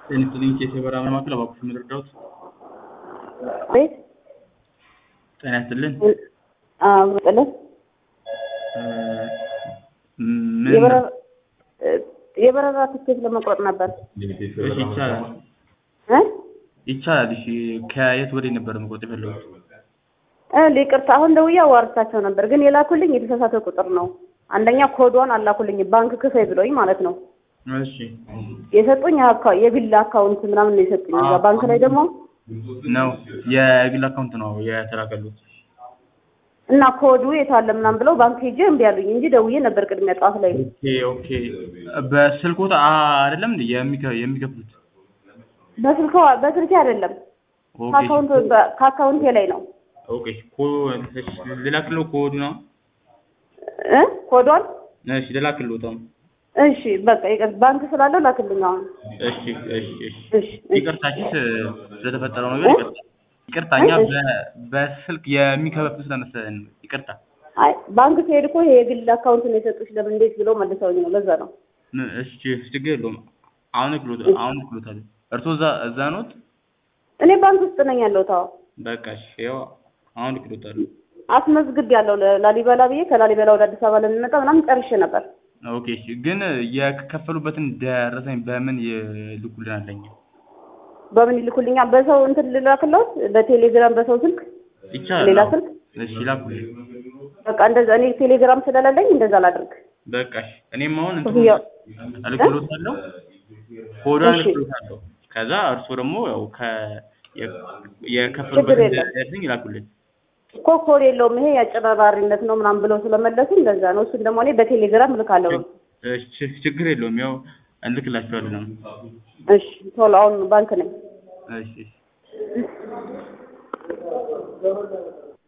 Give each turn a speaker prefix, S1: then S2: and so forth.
S1: ጤና ይስጥልኝ የሰበራ ማዕከል እባክዎት የሚረዳዎት?
S2: ቤት
S1: ጤና ይስጥልን
S2: ጥልን
S1: እ ምን
S2: የበረራ ትኬት ለመቁረጥ ነበር
S1: እሺ ይቻላል
S2: እ
S1: ይቻላል እሺ ከየት ወዴት ነበር መቁረጥ የፈለጉት?
S2: እ ይቅርታ አሁን ደውዬ አዋርቻቸው ነበር ግን የላኩልኝ የተሳሳተ ቁጥር ነው አንደኛ ኮዷን አላኩልኝ ባንክ ክፈይ ብሎኝ ማለት ነው
S1: እሺ
S2: የሰጡኝ አካ- የግል አካውንት ምናምን ነው የሰጡኝ እዛ ባንክ ላይ ደግሞ
S1: ነው የግል አካውንት ነው የተላከሉት
S2: እና ኮዱ የት አለ ምናምን ብለው ባንክ ሄጄ እምቢ አሉኝ እንጂ ደውዬ ነበር ቅድሚያ ጠዋት ላይ
S1: ኦኬ ኦኬ በስልክዎት አይደለም እንዴ የሚከ- የሚከፍሉት
S2: በስልክ በስልኬ አይደለም
S1: ኦኬ
S2: ከአካውንት በ- ከአካውንቴ ላይ ነው
S1: ኦኬ ኮ እሺ ልላክልዎ ኮዱ ነው
S2: እ ኮዷን
S1: እሺ ልላክልዎት አሁን
S2: እሺ በቃ ይቅር ባንክ ስላለው ላክልኝ አሁን
S1: እሺ እሺ እሺ
S2: እሺ
S1: ይቅርታችን ስለተፈጠረው ነገር ይቅርታ ይቅርታ እኛ በ- በስልክ የሚከፍሉ ስለመሰለን ነው። ይቅርታ
S2: አይ ባንክ ስሄድ እኮ ይሄ የግል አካውንት ነው የሰጡሽ ለምን እንዴት ብለው መልሰውኝ ነው ለዛ ነው
S1: ም- እሺ ችግር የለውም አሁን እክሎት አሁን እክሎታል እርስዎ እዛ እዛ ኖት
S2: እኔ ባንክ ውስጥ ነኝ ያለሁት አዎ
S1: በቃ እሺ ያው አሁን እክሎታል
S2: አስመዝግብ ያለው ላሊበላ ብዬ ከላሊበላ ወደ አዲስ አበባ ለሚመጣ ምናምን ጨርሼ ነበር
S1: ኦኬ እሺ ግን የከፈሉበትን ደረሰኝ በምን ይልኩልናል ለኛ
S2: በምን ይልኩልኛል በሰው እንትን ልላክለት በቴሌግራም በሰው ስልክ
S1: ይቻላል
S2: ሌላ
S1: አዎ።
S2: ስልክ
S1: እሺ ላኩልኝ
S2: በቃ እንደዛ እኔ ቴሌግራም ስለሌለኝ እንደዛ ላድርግ
S1: በቃ እሺ እኔም አሁን እንትን
S2: ክፍያው
S1: እልክሎታለሁ ኮዷን
S2: እሺ።
S1: እልክሎታለሁ ከዛ እርስዎ ደግሞ ያው ከ የ-
S2: ችግር
S1: የከፈሉበትን
S2: የለም።
S1: ደረሰኝ ይላኩልኝ
S2: እኮ ኮድ የለውም ይሄ የአጨበርባሪነት ነው ምናምን ብለው ስለመለሱ እንደዛ ነው እሱን ደግሞ እኔ በቴሌግራም እልካለሁ
S1: እሺ ችግር የለውም ያው እንልክላችኋለን
S2: እሺ ቶሎ አሁን ባንክ ነኝ
S1: እሺ እሺ